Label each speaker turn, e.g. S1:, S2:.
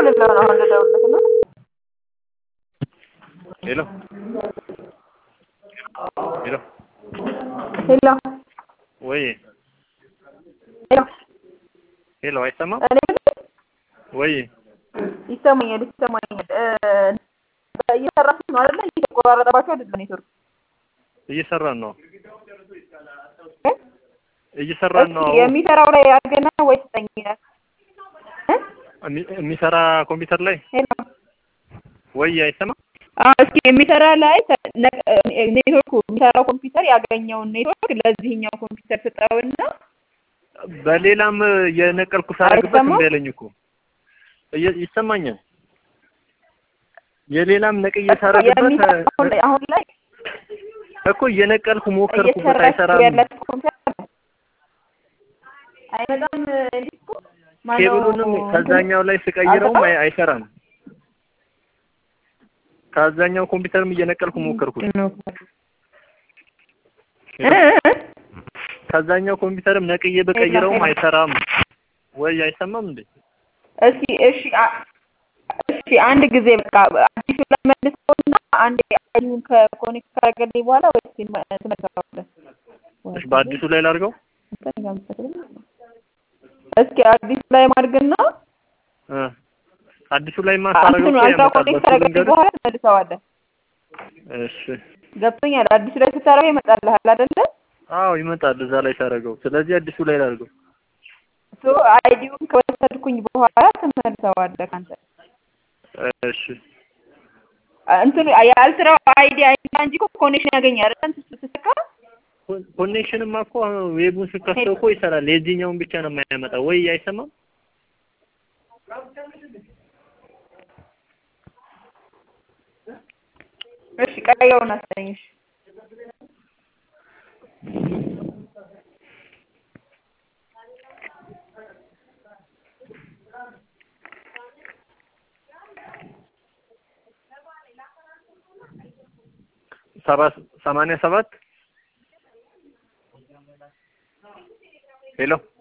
S1: ልለው ነው አሁን ልደውልለት ነው።
S2: ሄሎ ሄሎ
S1: ሄሎ
S2: ወይ
S1: ሄሎ
S2: ሄሎ አይሰማም
S1: እኔ
S2: ወይ
S1: ይሰማኛል ይሰማኛል። እ እየሰራችሁ ነው አይደለ? እየተቆራረጠባችሁ አይደለም ኔትወርክ
S2: እየሰራን ነው
S1: እ?
S2: እየሰራን ነው
S1: እስኪ የሚሰራው ላይ አድርገና ወይ ስጠኝ እ?
S2: የሚ- የሚሰራ ኮምፒውተር ላይ
S1: ሄሎ
S2: ወይ አይሰማም
S1: አዎ እስኪ የሚሰራ ላይ ተ- ነ- እ ኔትወርኩ የሚሰራው ኮምፒውተር ያገኘውን ኔትወርክ ለዚህኛው ኮምፒውተር ስጠውና
S2: በሌላም የነቀልኩ ሳረግበት
S1: አይሰማም?
S2: እምቢ አለኝ እኮ እየ- ይሰማኛል የሌላም ነቅዬ ሳረግበት
S1: የሚሰራው አሁን ላይ አሁን ላይ
S2: እኮ እየነቀልኩ ሞከርኩበት
S1: እየሰራችሁ
S2: አይሰራም
S1: ያላችሁ ኮምፒውተር ነው። አይመጣም ዲስኩ ማነው
S2: ኬብሉንም ከዛኛው ላይ ስቀይረውም አይ- አይሰራም ከዛኛው ኮምፒውተርም እየነቀልኩ ሞከርኩት
S1: ነው እ እ
S2: ከዛኛው ኮምፒውተርም ነቅዬ በቀይረውም
S1: ሄሎ።
S2: አይሰራም ወይ አይሰማም እንዴ
S1: እስኪ እሺ አ- እሺ አንድ ጊዜ በቃ አዲሱ ላይ መልሰውና አንድ አይዲውን ከኮኔክት ካደረገልኝ በኋላ ወይ ትመልሰዋለህ።
S2: እሺ በአዲሱ ላይ ላድርገው
S1: እስኪ አዲሱ ላይ ማድርግና
S2: እ አዲሱ ላይ ማሳረገው
S1: አንተኑ
S2: እኮ
S1: አልትራ
S2: ያመጣል
S1: ኮኔክት
S2: በሱ
S1: ካደረገልኝ
S2: ልንገርህ
S1: በኋላ ትመልሰዋለህ።
S2: እሺ
S1: ገብቶኛል። አዲሱ ላይ ስታደርገው ይመጣልሃል አይደለ?
S2: አዎ ይመጣል እዛ ላይ ሳረገው ስለዚህ አዲሱ ላይ ላድርገው
S1: ሶ አይዲውን ከወሰድኩኝ በኋላ ትመልሰዋለህ አንተ
S2: እሺ
S1: እንትኑ የአልትራው አይዲ አይና እንጂ እኮ ኮኔክሽን ያገኛል አይደል? እንትን ስትሰካ
S2: ኮ- ኮኔክሽንማ እኮ ዌቡን ስከፍተው እኮ ይሰራል የዚህኛውን ብቻ ነው የማያመጣው ወይ አይሰማም
S1: እሺ ቀየውን አሳየኝ። እሺ
S2: ሰባ ሰማንያ ሰባት ሄሎ